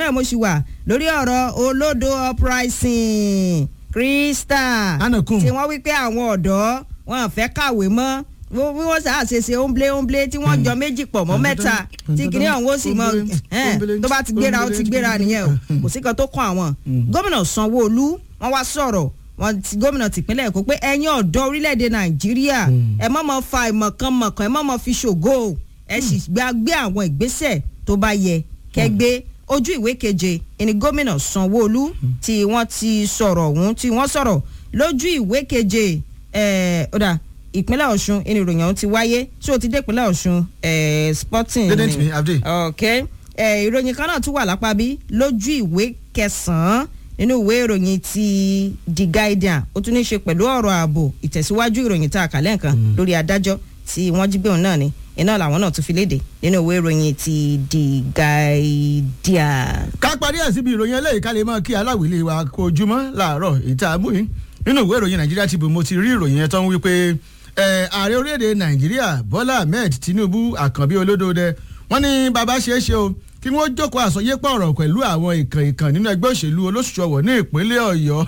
náà mo ṣì wà lórí ọ̀rọ̀ olódo uprising Crystal Anakum. tí wọ́n wí pé àwọn ọ̀dọ́ wọn fẹ́ kàwé mọ́ bí wọ́n ṣáà ṣe ṣe óńblé óńblé tí wọ́n jọ méjì pọ̀ mọ́ mẹ́ta tí kìnìún ọ̀hún ó sì mọ ẹ̀ẹ́n, tó bá ti gbéra ó ti gbéra nìyẹn o kò sí kan tó kàn àwọn gómìnà Sanwó-Olú wọ́n wá sọ̀rọ̀ wọ́n ti gómìnà tìpínlẹ̀ Èkó pé ẹ̀yin ọ̀dọ́ orílẹ̀-èdè Nàìjíríà ẹ má mọ fa ìmọ̀kànmọ̀kàn ẹ má mọ fi ṣògo o. ẹ sì gbá gbé àwọn ìgbésẹ̀ tó bá yẹ kẹgbẹ́ ojú ìwé keje ẹni gómìnà Sanwó-Olú tí wọ́n ti sọ̀rọ̀ ọ̀hún tí wọ́n sọ̀rọ̀ lójú ìwé keje ẹ̀ ọ̀dà ìpínlẹ̀ Ọ̀ṣun ẹni ìròyìn ọ̀hún ti wáyé tí o ti dé ìpínlẹ̀ Ọ̀ṣun ẹ̀ sporting Didn't ni. me, Abdi. ok ẹ̀ ìròyìn kan náà tún wà lápá bí lójú ìwé kẹsàn-án nínú ìwé ìròyìn ti The Guardian ó tún ní í ṣe pẹ̀lú ọ̀rọ̀ ààbò ìtẹ̀síwájú ìròyìn tá a kà lẹ́ǹkan lórí adájọ́ tí wọ́n jí gbé òun náà ni iná làwọn náà tún fi léde nínú ìwé ìròyìn ti The Guardian. ká parí ẹ̀ síbi ìròyìn eléyìí ká lè mọ kí aláwìlé wa kó ojúmọ́ láàárọ̀ ìta àmúyín nínú ìwé ìròyìn nàìjíríà Tribune mo ti rí ìròyìn yẹn tó ń wí pé ẹ, ààrẹ orílẹ̀-èdè nàìjíríà bọ́lá ahmed tinubu àkànbí olódòdẹ wọ́n ní bàbá ṣeé ṣe o kí wọ́n jókòó àsọyépọ̀ ọ̀rọ̀ pẹ̀lú àwọn ìkàn ìkàn nínú ẹgbẹ́ òṣèlú olóṣùṣọwọ̀ ní ìpínlẹ̀ ọ̀yọ́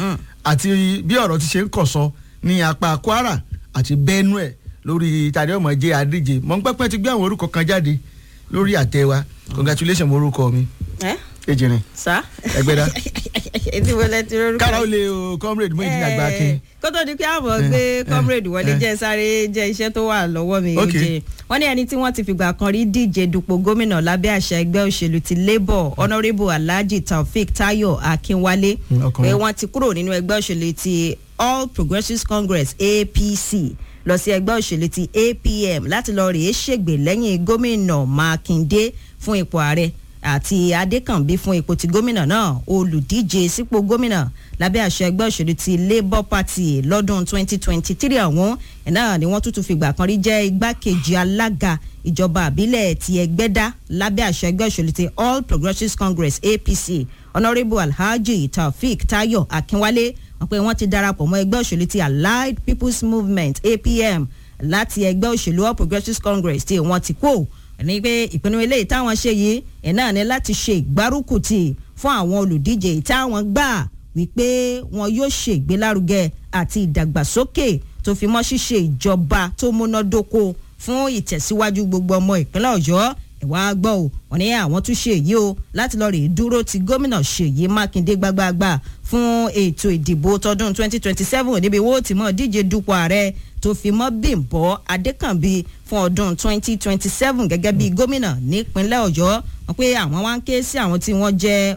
àti bí ọ̀rọ̀ ti ṣe ń kọ̀sọ́ ní apá kwara àti benue lórí tàdé ọmọ jẹ́ adíje mọ̀ ń pẹ́pẹ́ ti gbé àwọn orúkọ kan jáde lórí àtẹ wa congratulations mo orúkọ mi ẹ ejìnrìn sá. ẹgbẹ́dá etí mo lẹ ti rọrùn. kára ó lè o comrade Muyideen Agbakin kó tó di pé àmọ́ gbé comrade wọlé jẹ́ sáré jẹ́ iṣẹ́ tó wà lọ́wọ́ mi Ok. oje wọ́n ní ẹni tí wọ́n ti fìgbà kan rí díje dupò gómìnà lábẹ́ àṣà ẹgbẹ́ òṣèlú ti labour honourable alhaji taofik tayo akínwálé Mm, ọkùnrin. pé wọ́n ti kúrò nínú ẹgbẹ́ òṣèlú ti all progressives congress apc lọ sí ẹgbẹ́ òṣèlú ti apm láti lọ rèé ṣègbè lẹ́yìn gómìnà mákindé fún ipò ààrẹ àti adékànbí fún ipò ti gómìnà náà olùdíje sípò gómìnà lábẹ́ àṣẹ ẹgbẹ́ òṣèlú ti labour party lọ́dún 2023 ọ̀hún ẹ̀ náà ni wọ́n tún tún fìgbà kan rí jẹ́ igbákejì alága ìjọba àbílẹ̀ ti ẹgbẹ́dá lábẹ́ àṣẹ ẹgbẹ́ òṣèlú ti all progressives congress apc honourable alhaji taofik tayo akínwálé wọ́n pé wọ́n ti darapọ̀ mọ́ ẹgbẹ́ òṣèlú ti allied people's movement apm láti ẹgbẹ́ òṣèlú all progressives congress tí wọ́n ti kó ní pé ìpinnu eléyìí táwọn ṣe yìí ẹ̀ náà ni láti ṣe ìgbárùkùtì fún àwọn olùdíje táwọn gbà wípé wọn yóò ṣe ìgbélárugẹ àti ìdàgbàsókè tó fi mọ́ ṣíṣe ìjọba tó múnádóko fún ìtẹ̀síwájú gbogbo ọmọ ìpínlẹ̀ ọ̀yọ́ ẹ̀wá gbọ́ ò wọ́n ní àwọn tún ṣe èyí o láti lọ́ọ́ rèé dúró ti gómìnà ṣèyí mákindé gbágbáágbá fún ètò ìdìbò tọdún 2027 níbi wo tí mọ̀ díje dupò ààrẹ tó fi mọ́ bímbọ́ adékànbí fún ọdún 2027 gẹ́gẹ́ bí gómìnà nípínlẹ̀ ọ̀yọ́ wọ́n pé àwọn wá ń ké sí àwọn tí wọ́n jẹ́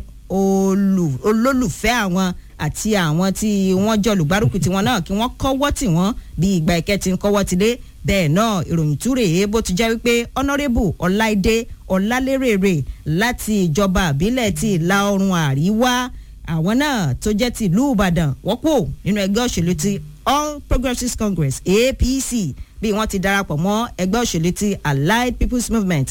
olù- olólùfẹ́ àwọn àti àwọn tí wọ́n jọ olùgbárùkù tiwọn náà kí wọ́n kọ́wọ́ tì wọ́n bí ìgbà ìkẹ́ ti ń kọ́wọ́ ti dé bẹ́ẹ̀ náà ìròyìn túrè é bó ti jẹ́ wípé honourable ọláìdé ọlálérèrè láti ìjọba àbílẹ̀ ti ìlà oòrùn àríwá àwọn náà tó jẹ́ ti ìlú ìbàdàn wọ́n kò nínú ẹgbẹ́ òṣèlú ti all progressives congress apc bí wọ́n ti darapọ̀ mọ́ ẹgbẹ́ òṣèlú ti allied people's movement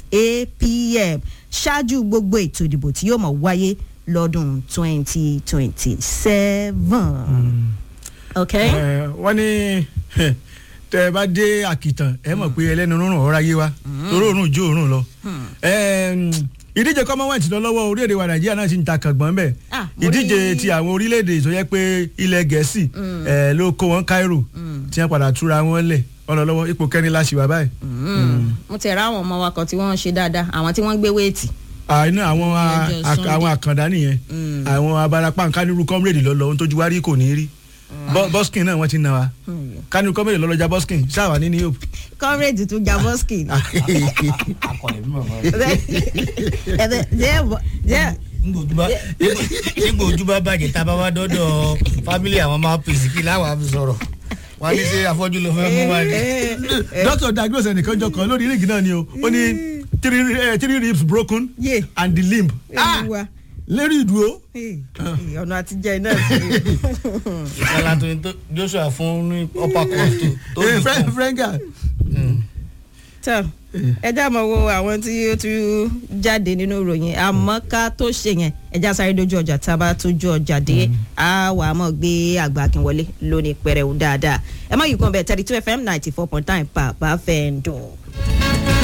apm ṣáájú gbogbo ètò ìdìbò tí yóò mọ̀ wáyé lọ́dún twenty twenty seven. okay. Ẹ, wọ́n ní tẹ ẹ bá dé àkìtàn ẹ mọ̀ pé ẹlẹ́nu rúnrún ọ̀rá yé wa torí òórùn jó òórùn lọ. Ẹ, mm, ìdíje commonwealth lọ lọ́wọ́ orílẹ̀-èdè wa nàìjíríà náà ti ń ta kàngbọ́n bẹ́ẹ̀ Ah, mo ìdíje rí- ti àwọn orílẹ̀-èdè tó yẹ pé ilẹ̀ gẹ̀ẹ́sì ẹ, ló kó wọn Cairo tí wọ́n padà túra wọn lẹ̀ wọ́n lọ lọ́wọ́ ipò kẹrin la ṣì wà báyìí. mo ti ra àwọn ọmọ wa kan tí wọ́n ń ṣe dáadáa àwọn tí wọ́n ń gbé wéètì. àìní àwọn a- Lọ́jọ́ a- Sunday. àwọn àkàndá nìyẹn àwọn abarapá nkánirú comrade lọ́lọ́ ohun tójú wá rí kò ní rí Bo- boskin náà wọ́n ti na wa kánirú comrade lọ́lọ́jà boskin ṣáà wà ní new hope. comrade tún jaboski ni. akọ̀lẹ̀ mímọ̀ mọ́. nígbà ojú bá bàjẹ́ tá a bá wá dọ́dọ̀ fámílì àwọn máa pèsè kí láwọn àfi sọ̀rọ̀ wọ́n á ní ṣe afọ́jú ló fẹ́ mú wa ni. doctor diagnose ẹnìkan jọ kan lórí rígì náà ni o ó ní three eh, three ribs broken Yeah. and the limb Olúwa. lérí ìdúró. Hey, ọ̀nà àtijọ́ iná sí i. ìṣẹ̀lẹ̀ tó ní tó Joshua fún ní upper court tó tó Eh, ní Fre- kàn. frenga tán ẹjá mọ wo àwọn tí ó tún jáde nínú ìròyìn àmọ́ ká tó ṣe yẹn ẹjá sáré dojú ọjà tá a bá tójú ọjà dé a wà á mọ̀ gbé àgbà akínwọlé lónìí pẹrẹwu dáadáa ẹ má yìí kan bẹ́ẹ̀ thirty two fm ninety four point nine pa bá fẹ́ ń dùn.